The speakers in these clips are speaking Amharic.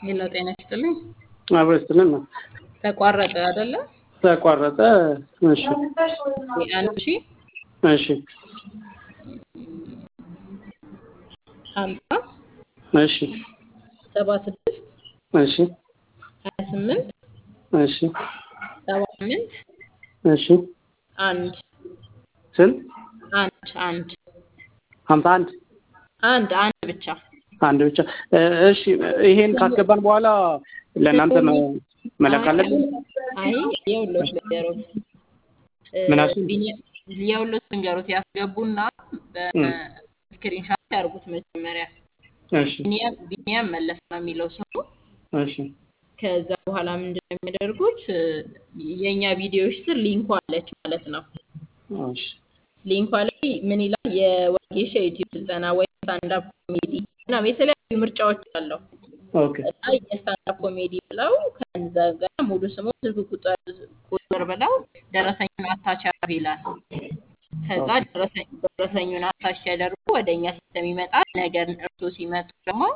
ሄሎ ጤና ይስጥልኝ። አብሮ ስትልን ነው ተቋረጠ አይደለ? ተቋረጠ። እሺ አንድ ሺ እሺ ሀምሳ እሺ ሰባ ስድስት እሺ ሀያ ስምንት እሺ ሰባ ስምንት እሺ አንድ ስንት? አንድ አንድ ሀምሳ አንድ አንድ አንድ ብቻ አንድ ብቻ። እሺ ይሄን ካስገባን በኋላ ለእናንተ መ- መላክ አለብን? አይ የውሎት ልንገሩት ምን አልሽኝ? የውሎት ልንገሩት ያስገቡና በስክሪንሻት ያርጉት መጀመሪያ እሺ ቢኒያም ቢኒያም መለስ ነው የሚለው ስሙ እሺ ከዛ በኋላ ምንድን ነው የሚያደርጉት የእኛ ቪዲዮዎች ስር ሊንኳ አለች ማለት ነው እሺ ሊንኳ ላይ ምን ይላል የወጌሻ ዩቲዩብ ስልጠና ወይ ስታንዳፕ ኮሜዲ ምናምን የተለያዩ ምርጫዎች አለው ኦኬ እና የስታንዳፕ ኮሜዲ ብለው ከዛ ጋር ሙሉ ስሙ ስልክ ቁጥር ቁጥር ብለው ደረሰኙን አታች ያርጉ ይላል ከዛ ደረሰኝ ደረሰኙን አታች ሲያደርጉ ወደ እኛ ሲስተም ይመጣል ነገር እርሶ ሲመጡ ደግሞ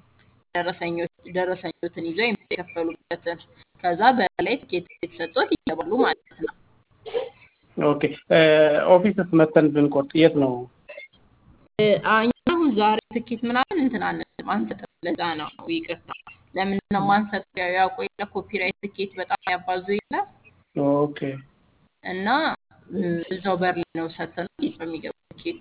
ደረሰኞች ደረሰኞትን ይዘው የሚከፈሉበትን ከዛ በላይ ትኬት የተሰጡት ይገባሉ ማለት ነው ኦኬ ኦፊስስ መተን ብንቆርጥ የት ነው? እ፣ እኛ አሁን ዛሬ ትኬት ምናምን እንትን አንልም አንሰጥም። ለዛ ነው ይቅርታ። ለምንድን ነው የማንሰጠው? ያው ያውቁ የለ ኮፒራይት ትኬት በጣም ያባዙ የለ ኦኬ እና እ፣ እዛው በር ላይ ነው ሰጥተን ይዘው የሚገቡ ትኬቱ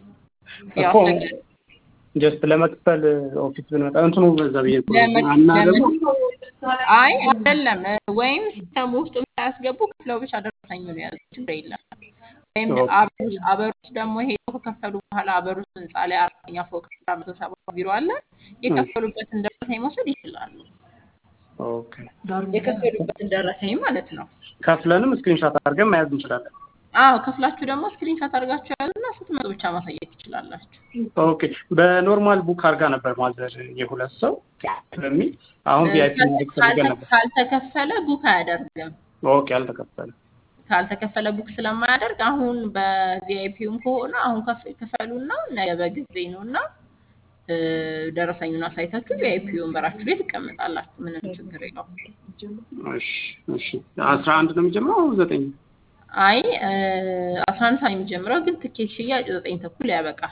ያው እኮ አስቸጋሪ ጀስት ለመክፈል ኦፊስ ብንመጣ እንትኑ በዛ ብዬ እኮ ነው። ለምን እና ለምን ደግሞ አይ አይደለም እ፣ ወይም ሲስተም ውስጥ ሳያስገቡ ክፍለው ብቻ ደረሰኙን የያዙ ችግር የለም። ወይም ኦኬ አበሩስ አበሩስ ደግሞ ሄደው ከከፈሉ በኋላ አበሩስ ህንፃ ላይ አራተኛ ፎቅ አራት መቶ ሰባ ቢሮ አለ የከፈሉበትን ደረሰኝ መውሰድ ይችላሉ። ኦኬ የከፈሉበትን ደረሰኝ ማለት ነው። ከፍለንም ስክሪንሻት አድርገን መያዝ እንችላለን። አዎ ከፍላችሁ ደግሞ ስክሪንሻት አድርጋችሁ ያዙና ስትመጡ ብቻ ማሳየት ትችላላችሁ። ኦኬ በኖርማል ቡክ አድርጋ ነበር ማዘር የሁለት ሰው በሚል አሁን እ፣ ቪአይፒ ካል- ማድረግ ፈልገን ካልተ- ነበር። ካልተከፈለ ቡክ አያደርግም። ኦኬ አልተከፈለ። ካልተከፈለ ቡክ ስለማያደርግ አሁን በቪአይፒውም ከሆነ አሁን ከፍ- ክፈሉና ነገ በጊዜ ነው እና እ፣ ደረሰኙን አሳይታችሁ ቪአይፒውን በራችሁ ላይ ትቀመጣላችሁ። ምንም ችግር የለውም። እሺ እሺ አስራ አንድ ነው የሚጀምረው ዘጠኝ አይ እ፣ አስራ አንድ ሰዓት የሚጀምረው ግን ትኬት ሽያጭ ዘጠኝ ተኩል ያበቃል።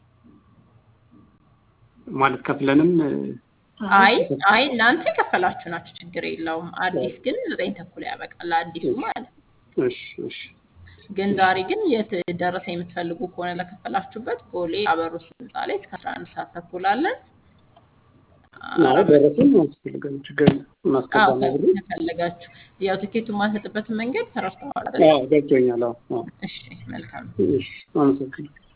ማለት ከፍለንም አይ አይ እናንተ የከፈላችሁ ናችሁ፣ ችግር የለውም። አዲስ ግን ዘጠኝ ተኩል ያበቃል አዲሱ ማለት ነው። እሺ እሺ ግን ዛሬ ግን የት ደረሰ የምትፈልጉ ከሆነ ለከፈላችሁበት ቦሌ አበሩስ ህንፃ ላይ እስከ አስራ አንድ ሰዓት ተኩል አለን። አይ ደረሰኝ አያስፈልገም ችግር የለም። እናስገባ አዎ ነው ብሎ ከፈለጋችሁ ያው ትኬቱን ማንሰጥበትን መንገድ ተረድተዋል አይደል? አዎ ገብቶኛል። አዎ አዎ እሺ መልካም እሺ አመሰግናለሁ።